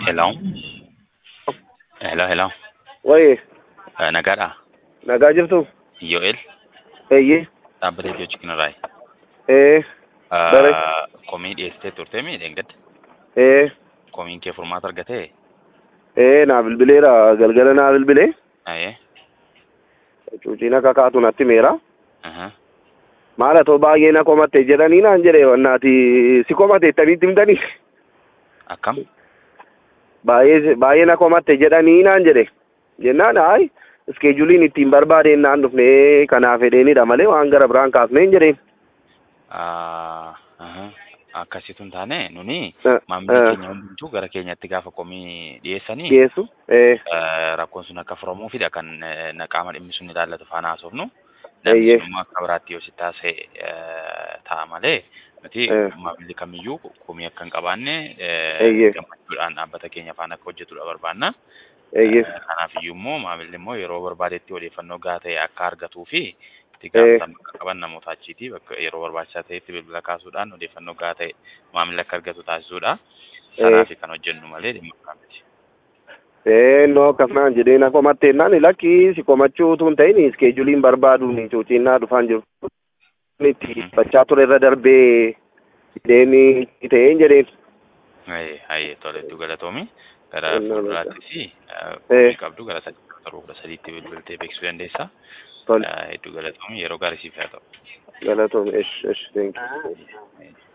Hello. Hello, hello. Waye, Eh, Nagaadha. nagaa jirtu? Yo'el. Eeyyee. Dhaabbatee Ijoo Chikinirraayi. Ee, Bare. Komii dhiyeessitee turtee miidhagdatti. ee, Komiin kee furmaata argatee. ee, naa bilbileera. Galgala naa bilbilee. Ayee. Cuuciin akka kaatu natti meera. Aha. Maal atoo baay'ee na komatte jedhanii naan jedhe wannaati si komate ittaniitti himtanii. Akkam? Baay'ee baay'ee na komatte jedhanii naan jedhe. Jennaan hayi iskeejuliin ittiin barbaadeen naan dhufne kanaaf fedheenidha malee waan gara biraan kaasnee hin jedheen. Ah, aha. Akkasitu hin taane nuni Eh, maamilli eh. keenya hundumtuu gara keenyatti gaafa komii dhiyeessanii Dhiyeessu. Ee, eh, rakkoon sun akka furamuufidha kan eh, na qaama dhimmi sun ilaallatu faana haasofnu. Eeyyee. Namni sun immoo akka biraatti yoo si taase eh, ta'a malee nuti Eh. maamilli kamiyyuu komii akka hin qabaanne eh, Eeyyee. gammachuudhaan dhaabbata keenya faana akka hojjetudha barbaanna. eeyyee. Eh, Kanaafiyyuu immoo maamilli immoo yeroo barbaadetti odeeffannoo gahaa ta'e akka argatuu fi itti Eh. gaafatamuu akka qaban namoota achiiti bakka yeroo barbaachisaa ta'etti bilbila kaasuudhaan odeeffannoo gahaa ta'e maamilli akka argatu taasisuudha. Sanaafi kan hojjennu malee dhimma biraa miti. Ee, no akkasumaan jedhee na komatte naan lakki si komachuu utuu hin ta'in iskeejuliin barbaaduun cuuciin naa dhufaan jiru. Itti bachaa ture irra darbee deemii ta'een jedheen. Ayee ayee tole hedduu galatoomi. Gara Onnaa fuulduraattis Eh. komii qabdu gara sadii torba kudha sadiitti bilbiltee beeksisuu dandeessa. Tole, Eh, Hedduu galatoomi yeroo gaarii siif haa ta'u. galatoom, esh, esh, thank you. Eh.